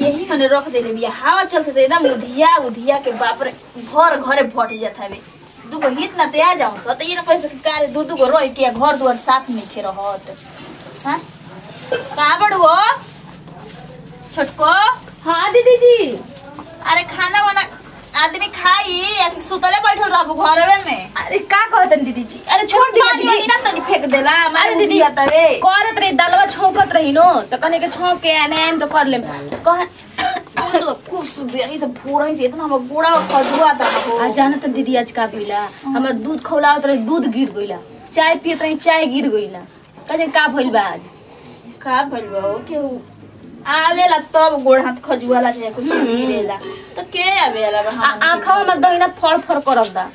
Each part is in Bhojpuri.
यही मने रख देले बिया हवा चलते तो एकदम उधिया उधिया के बाप रे भर घरे भट जात हवे दुगो हित ना ते आ जाऊं सो तो ये ना पैसा के कारे दू दू गो रोई के घर दुआर साफ नहीं खे रहत हां कहां बड़ू हो छोटको हाँ दीदी जी अरे खाना वाना आदमी खाई या कि सुतले बैठल रहबू घरवे में अरे का कहतन दीदी जी अरे छोड़ दी पानी वानी ना तनी फेंक देला अरे मारे दीदी दीदी तवे करत रही दलवा छौकत रही नो तो कने के छौक के आने आइम तो कर लेम कह खूब सुबह से पूरा ही से इतना हमर गोड़ा खजुआ था हो आ जाना तो दीदी आज का भइला हमर दूध खौलावत रही दूध गिर गइला चाय पियत रही चाय गिर गइला कहे का भइल बा आज का भइल बा हो केहू आवेला तब गोड़ हाथ खजुआला चाहे कुछ गिरेला तो के आवेला बा आ आंखा हमर दहिना फड़ फड़ करत बा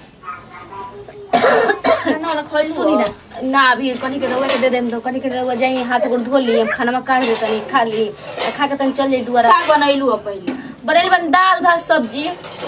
खाना वाला खइल सुनी ना ना अभी कनी के रउआ के दे देम तो कनी के रउआ जाई हाथ गोड़ धो ली खाना में काट दे तनी खा ली आ खा के तनी चल जाई दुआरा का बनैलू अब पहिले बनेल बन दाल भात सब्जी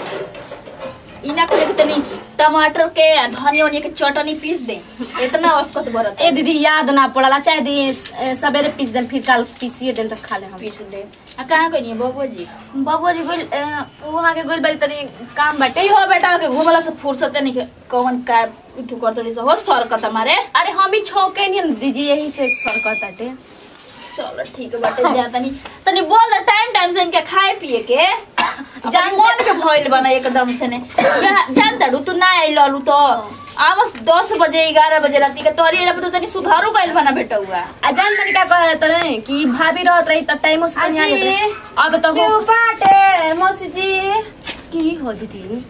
इना करे के तनी टमाटर के आ धनिया वनिया के चटनी पीस दे इतना औसत बरत ए दीदी याद ना पड़ला चाहे दी ए, सवेरे पीस देम फिर कल पीसिए देम तो खा ले हम पीस दे आ कहाँ गई है बबुआ जी बबुआ जी गोल वहाँ के गोल बारी तनी काम बाटे कही हो बेटा के घुमला से फुर्सत नहीं के कौन का इथु करतड़ी से हो सर का तुम्हारे अरे हम ही छौके नहीं न दीदी यही से सरकत बाटे चलो ठीक है बाटे जा तनी तनी बोल दे टाइम टाइम से इनके खाए पिए के जान मन के भइल बना एकदम से ने या- जान तड़ू तू ना आई ललू तो आवस दस बजे ग्यारह बजे राती के तोहरी एला तो तनी सुधारू गइल बना बेटा हुआ आ जान तनी का कहत रहे कि भाभी रहत रही त टाइम से तनी आ अजी, जात रही। अब तो हो बाटे मौसी जी की हो दीदी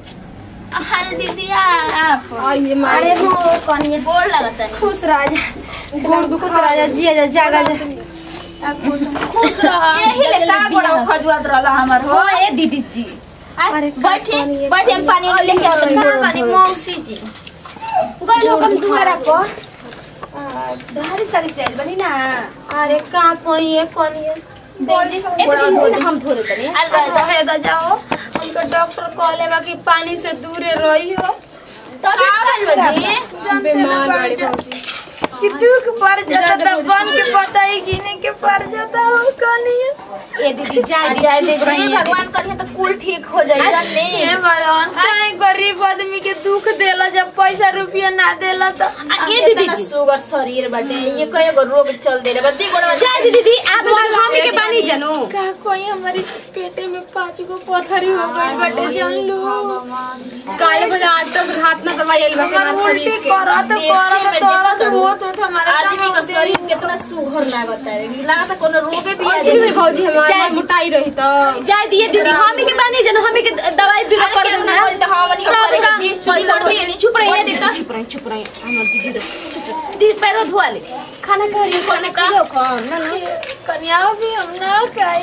हाल दीदी आप आइए अरे मारे हो कनिए बोल लगता है खुश राजा गोड़ दु खुश राजा जिया जा जागा जा खुश रह यही ले ला बड़ा खजुआत रहला हमर हो हो ए दीदी जी अरे बैठी बैठी हम पानी लेके आओ कहाँ बानी मौसी जी गई लोग हम दुआरा पर भारी सारी सेल बनी ना अरे का कोई है कोनी है दीदी ए दीदी हम धो देतनी आल रह रहे दा जाओ उनका डॉक्टर कहले बा कि पानी से दूरे रही हो तो का बजी जानते ना पड़ जा कि दुख पड़ जाता तो बन के पता ही गिने के पड़ जाता हो कोनी है ए दीदी जाए जाए दीदी दे भगवान करिए तो कुल ठीक हो जाए जाने हे भगवान काहे गरीब आदमी के दुख देला जब पैसा रुपया ना देला तो ये दीदी जी शुगर शरीर बाटे ये कई गो रोग चल देले बद्दी गोड़ा जाए दीदी दी आप लोग हम के पानी जानू का कोई हमारी पेटे में पांच गो पथरी हो गई बटे जान लो काले बजा आठ दस हाथ ना दवाई आइल बाटे हमार मार उल्टी खरीद के करत देखे करत में करत देखत होत होत हमारा आदमी का शरीर कितना सुघर लागता है लागता कोनो रोगे भी आ ऐसे भी जाए भौजी हमारा मोटाई रही तो जाए दिए दीदी हम के पानी जानू हम के दवाई भी कर अरे देना केहू ना तो हमनी के करे के जी पैसा पैसा दिए चुप रही दीदी चुप रही चुप रही हमर दीदी रे चुप रही दीदी पैरो धोआ ले खाना खा रही खाना खा लो कौन ना ना कन्या भी हम ना खाई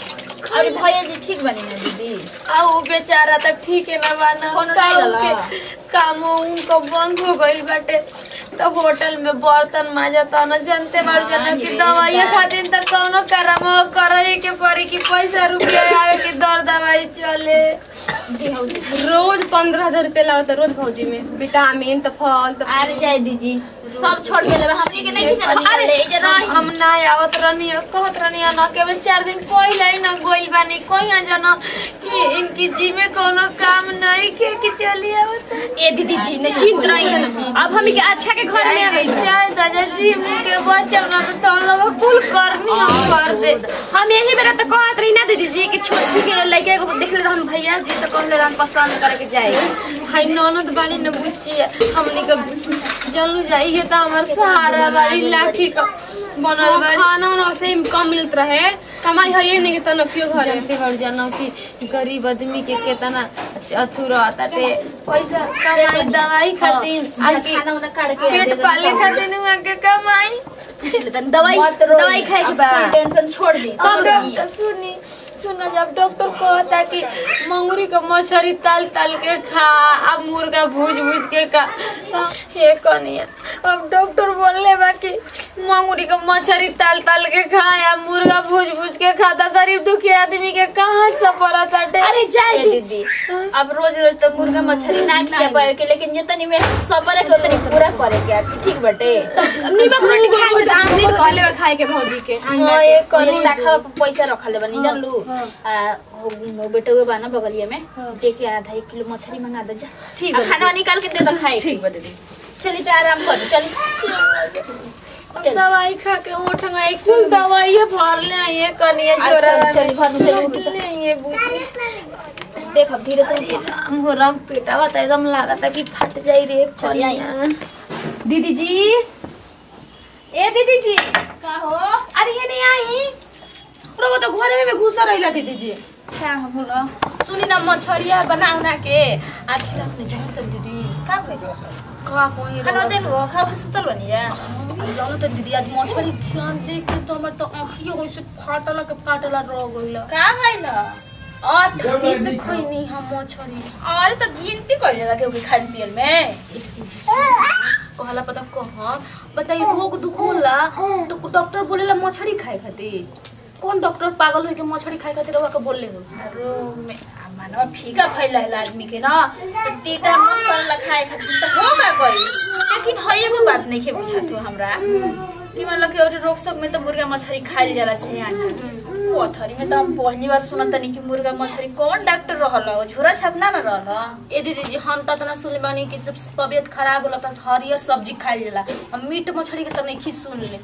अरे भैया जी ठीक बनी ना दीदी आ वो बेचारा तो ठीक है ना बाना कौनो का नहीं उनके लला? काम उनको बंद हो गई बाटे तो होटल में बर्तन माजता न जानते बार जना कि दवाई खातिर तो कौनो करम करे के पड़ी कि पैसा रुपया आवे कि दर दवाई चले जी हो जी रोज पंद्रह हजार रुपया लगता रोज भौजी में विटामिन तो फल तो अरे जाए दीदी सब छोड़ के लेबे हमनी के नहीं जाना अरे ले जना हम ना आवत रहनी कहत रहनी न केवल चार दिन पहले ही न गोइल बानी कहीं जना कि इनकी जी में कोनो काम नहीं के कि चली आवत ए दीदी जी ने चिंत रही है ना अब हम के अच्छा के घर में आ गई चाहे दादा जी के बच्चा ना तो तुम लोग कुल करनी हम कर दे हम यही बेरा तो कहत रही ना दीदी जी कि छोटी के लड़के को देख ले रहन भैया जी तो कहले रहन पसंद करे के जाए भाई ननद बानी न बुच्ची हमनी के जलू जाई है तो हमार सहारा बाड़ी लाठी का बनल बाड़ी खाना वाना वैसे ही कम मिलत रहे कमाई है ये नहीं कि तनो क्यों घरे जानते बाड़ जानो कि गरीब आदमी के केतना अथु रहता टे पैसा कमाई दवाई खातिर आके खाना उना काट के पेट पाले खातिर नु आके कमाई दवाई दवाई खाए के बाद टेंशन छोड़ दी अब सब डॉक्टर सुनी सुनो जब डॉक्टर कहता कि मंगूरी का मछली ताल ताल के खा अब मुर्गा भूज भूज के खा तो ये कनिया अब डॉक्टर बोलले बा कि मंगूरी का मछली ताल ताल के खा या मुर्गा भूज भूज के खा तो गरीब दुखी आदमी के कहाँ सफर ताटे अरे जाए दीदी अब रोज रोज तो मुर्गा मछली ना खिया पाए के लेकिन जितनी में सबर के उतनी पूरा करे के आपकी ठीक बटे नीमक रोटी खा रोज आमलेट कहले बा खाए के भौजी के हाँ ये करी लाखा पैसा रखले बनी जानलू आ वो वो बेटा हुए बाना बगलिया में दे के आधा एक किलो मछली मंगा दे जा ठीक आ बा खाना निकाल के दे दो खाए ठीक बा दीदी चली तो आराम कर चली चल। दवाई खा के उठंगा एक दवाई भर ले ये कनिए आ, छोरा चल, चल, घर में चल, उठ, चल। ले ये बुझी देख अब धीरे से राम हो राम पेटा बता एकदम लागता कि फट जाई रे चली आई। कनिया दीदी जी ए दीदी जी का हो अरे ये नहीं आई रहो तो घरे में घुसा रहिला दीदी जी क्या हो बोलो सुनी ना मछरिया बना उना के आज रात में जाऊं तो दीदी का पैसा का कोई खाना दे लो खा के सुतल बनी जा जानो तो दीदी आज मछली जान देख के तो हमर तो आंखियो वैसे फाटला के फाटला रह गइला का भइल आ ठंडी से खइनी हम मछली अरे तो गिनती कर जाला के खाल पियल में कहला पता कहाँ बताइए रोग दुख होला तो डॉक्टर बोलेला मछली खाए खातिर कौन डॉक्टर पागल होके मछली खाए खातिर रवा के बोलले हो रोग में आ, मानव फीका फैल रहल आदमी के ना तो तीता मन करला खाए खातिर तो हो का गई लेकिन है एगो बात नहीं के बुझात हो हमरा कि मतलब कि और रोग सब में तो मुर्गा मछली खाइल जाला चाहिए आटा पथरी में तो हम पहली बार सुनत तनी कि मुर्गा मछली कौन डॉक्टर रहल हो झोरा छापना ना रहल ए दीदी जी हम त तना सुनले बानी कि जब तबियत खराब होला त हरियर सब्जी खाइल जाला हम मीट मछली के त नहीं खी सुन ले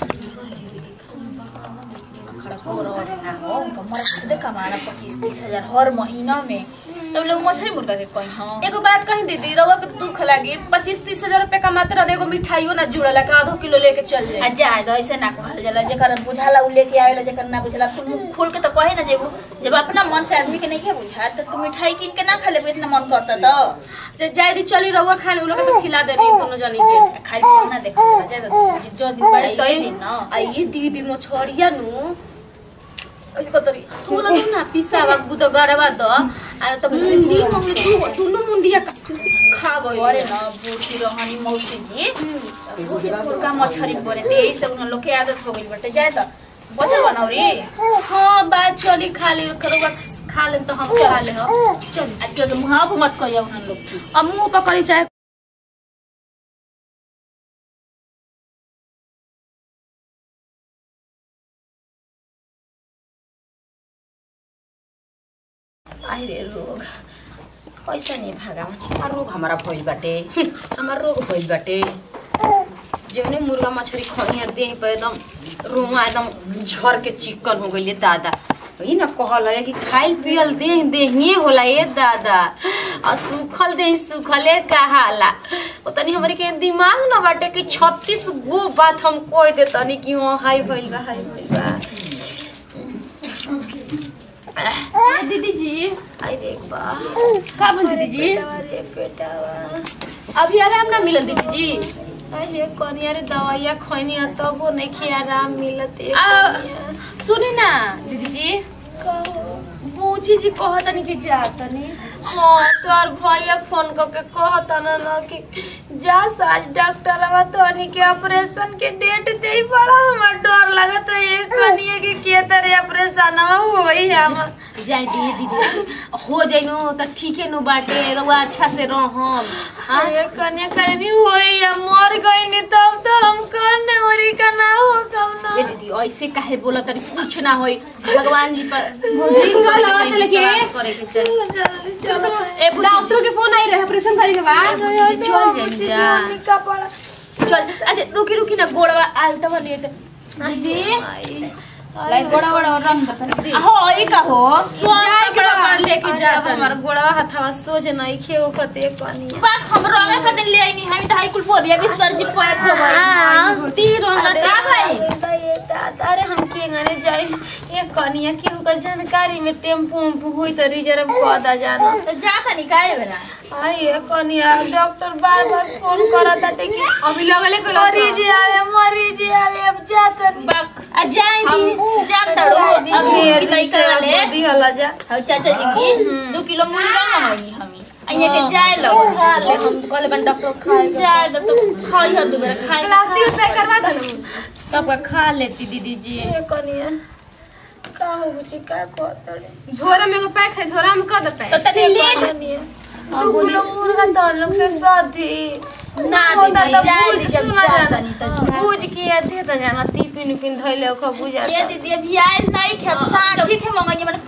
खड़ा हो रहा ना हो उनका मर खुदे कमाना पच्चीस तीस हजार हर महीना में तब लोग मछली मुर्गा के कहीं हाँ एगो बात कही दीदी रवा पे दुख लागी पच्चीस तीस हजार रुपए कमाते रहे एगो मिठाइयो ना जुड़ला का आधो किलो लेके चल आ जाए जाए तो ऐसे ना कहल जाला जेकर बुझाला उ लेके आवेला जेकर ना बुझाला तुम मुंह खोल के तो कहे ना जेबू जब अपना मन से आदमी के नहीं के बुझा तो तू मिठाई किन के ना खा लेबू इतना मन करता तो जे जाय दी चली रवा खाने उ लोग के तो खिला दे रही दोनों जनी के खाली पियल ना देखा जाए तो जो दिन बड़े तो दिन ना आ ये दीदी मछरिया नु इसको तरी तू ना तू ना पिसावा बुद गरवा द आ त मुंडी हमरे तू दुनु मुंडिया खा गई अरे ना बूढ़ी रहनी मौसी जी बूढ़ी मुर्गा मछरी परे ते यही से उन लोग के आदत हो गई बटे जाए तो बसल बनौरी हाँ बात चली खा ले करोगा खा ले तो हम चला ले हम चल आज के मुहां पे मत कहिया उन लोग की अब मुंह पकड़ी चाहे आई रे रोग कैसे नहीं भागा हमार रोग हमारा भइल बाटे हमार रोग भइल बाटे जौने मुर्गा मछली खइया देह पे एकदम रोमा एकदम झर के चिकन हो गइले दादा ई न कहल है कि खाइल पियल देह देहिए होला ए दादा आ सुखल देह सुखले कहाला ओ तनी हमरे के दिमाग न बाटे कि 36 गो बात हम कह दे तनी कि हां हाई भइल बा हाई भइल बा दीदी जी आई रे बा का बोल दीदी जी अरे बेटावा अभी आराम ना मिलल दीदी जी अरे कनिया रे दवाइया खैनी आ तब वो नहीं खिया आराम मिलत ए आ, कनिया। सुनी ना दीदी जी बूची जी कहतनी कि जा तनी हाँ तोर भैया फोन करके कहता ना ना कि जा आज डॉक्टर आवा तोनी के ऑपरेशन के डेट दे ही पड़ा हमार डर लगत है ये कनिया के के तरह ऑपरेशन होई हम जाए दिए दीदी हो जाइनो त ठीके नु बाटे रउआ अच्छा से रहम हाँ ये कनिया कहनी होई हम मर गई नहीं तब तो हम कौन नवरी का ना हो कम ना ए दीदी ऐसे काहे बोलत तनी कुछ ना होई भगवान जी पर चल, चल के। विश्वास करे के चाहिए जल्दी चलो ए बुची डॉक्टर के फोन आई रहे ऑपरेशन करे के बाद जी चल जाई जा का पड़ा चल अच्छा रुकी रुकी ना गोड़वा आलता वाली है दीदी लाई गोड़ा गोड़ा रंग दे हो ई का हो स्वामी के बड़ा पर लेके जा अब हमार गोड़वा हथवा सोच नहीं खे ओकते कनिया बात हम रंगे खातिर ले आई नहीं हम ढाई कुल पोरिया भी सर जी पैक हो गई तीर अरे का भाई दादा, ये दादा, अरे हम के गने जाए ये कनिया की होगा जानकारी में टेम्पू उम्पू हुई तो रिजर्व कऽ दा जाना तो जा तनी काहे बेरा आई ये कनिया डॉक्टर बार बार फोन करता कि अभी लगले के मरीज आवे मरीज आवे अब जा तनी बाक आ जाए दी जा तड़ो अभी लइका वाले गोदी हला जा हम चाचा जी की दो किलो मुर्गा मंगाई हमी अइया के जाए लो खा ले हम कहले बन डॉक्टर खाए जाए डॉक्टर खाई ह दुबेरा खाए प्लास्टिक पैक करवा दे सबका खा लेती दीदी जी ये कनिया का हो गुची का कहतड़े झोरा में एगो पैक है झोरा में कर दे तो पैक तनी लेट कनिया तू किलो मुर्गा तो हम लोग से साथी ना वो दी दादा भाई, जाए भूज दी, जब सुना जा जाना तनी तो भूज किया दे तो जाना टिफिन उपिन धइले ओख बुझा ये दीदी अभी आए नहीं खे साँझी के मंगाई मैंने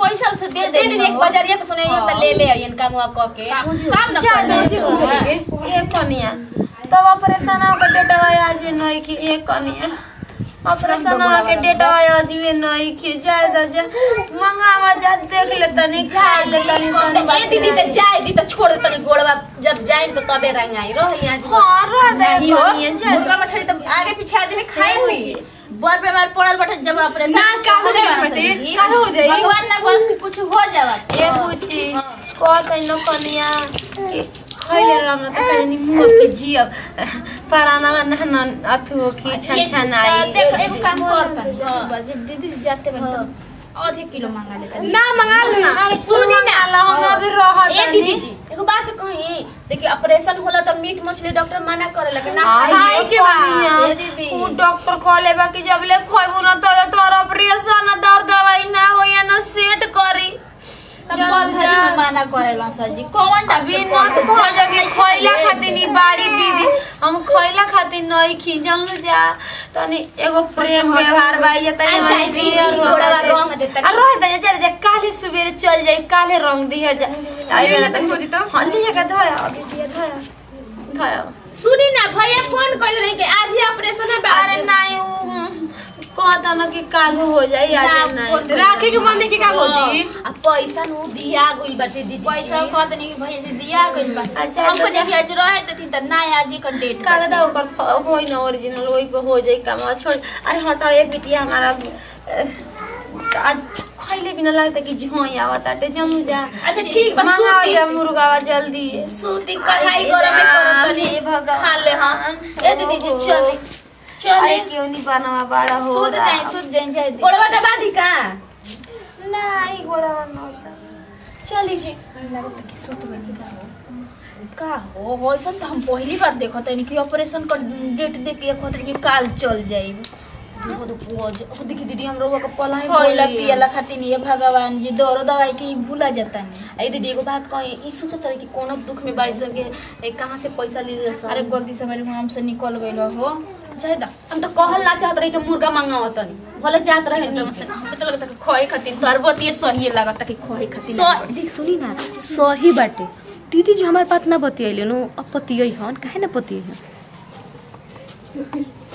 दे दे दे दे एक बजरिया पे सुने त ले ले आइन काम वाम क के काम न जा, कर जा, दे। जा, जा, जा। ए कनिया तब ऑपरेशन के डेटवा आज नहीं कि ए कनिया ऑपरेशन के डेटवा आज ये नहीं कि जाए जा जा मंगावा जा देख ले तनी खा ले तनी तनी ए दीदी त जाए दी त छोड़ दे तनी गोड़वा जब जाए तो तबे रंग आई रह यहाँ हां रह दे नहीं हो कनिया जा मुर्गा मछली तो आगे पीछे आदमी खाए हुई बर बीमार पड़ल बटे जब ऑपरेशन ना, काहे होले नहीं वाला बटे? सही। काहे हो जाई? भगवान ना बस के कुछ हो जावा ए पूछी कहत न कनिया कि खैले राम न त कनी मुंह के जियब पराना में न अथु की छन छन आई देख एगो काम करता जब दीदी जाते बन आधे किलो मांगा लेता ना मंगा लो ना अरे सुनी ना ला हमरा भी रहत ए दीदी जी एगो बात कही देखिए ऑपरेशन होला त मीट मछली डॉक्टर मना करे लेकिन ना आई खाए के बा। ए दीदी। उ डॉक्टर कहले बा कि जब ले खइबू न तोरे तोर ऑपरेशन दर्द दवाई ना होई न सेट करी तब जल्दी कौन जा। भाजी माना करेला सर जी कौन अभी न तो कह जगे खइला खातिर नी बाड़ी दीदी हम खइला खातिर नहीं खी जानलू जा तनी एगो प्रेम व्यवहार बा ये तनी आ जाई दीदी, क्लियर हो गोड़वा रंग दे तनी। आ रह दे चल जा काले सुबेरे चल जाई काले रंग दिया जा आई वाला तो सोची तो। हां दिया का धया अभी दिया धया धया सुनी ना भैया फोन कइल रही कि आज ही ऑपरेशन है अरे नहीं उ कहता न कि काल हो जाई आज नहीं राखी के मन देखी का भौजी आ पैसा नु दिया गइल बाटे दीदी पैसा कहते नहीं कि भैया से दिया गइल बा अच्छा, हमको तो जब आज रहे तो त ना आज ही का डेट कागदा ओकर फ- होई ना ओरिजिनल वही पे हो जाई काम छोड़ अरे हटाओ ये बिटिया हमारा अह, आज खैले बिना लगता कि झोई आवत आटे जमू जा अच्छा ठीक बा मंगाओ सूती जा मुर्गावा जल्दी सूती कढ़ाई गरम करत तनी हे भगवान खा ले हां ए दीदी जी चले चले अरे क्यों नहीं बनावा बड़ा हो सूद रहा जाए सूद जाए जाए गोड़वा दबा दी का नहीं गोड़ावा न होता चली जी लगता कि सूत में निकाल हो का हो हो ऐसा तो हम पहली बार देखत है कि ऑपरेशन का डेट देख के कहत कि काल चल जाई देखो तो पोज ओ देखी दीदी हम लोग का पलाई बोला पियला खातिर नहीं भगवान जी दरो दवाई के भूला जाता नहीं ए दीदी एगो बात कही ई सोचत रही कि कोनो दुख में बाड़ी सके ए कहां से पैसा ले ले अरे गलती से मेरे मुंह से निकल गइल हो चाहे दा हम तो कहल ना चाहत रही कि मुर्गा मंगाओ तनी भले जात रहे एकदम नीम से से हमके तो लगता कि खोए खातिर तरबत ये सही लगता कि खोए खातिर सो देख सुनी ना सही बाटे दीदी जो हमारे बात ना बतियले नु अब पतियै हन काहे ना पतियै हन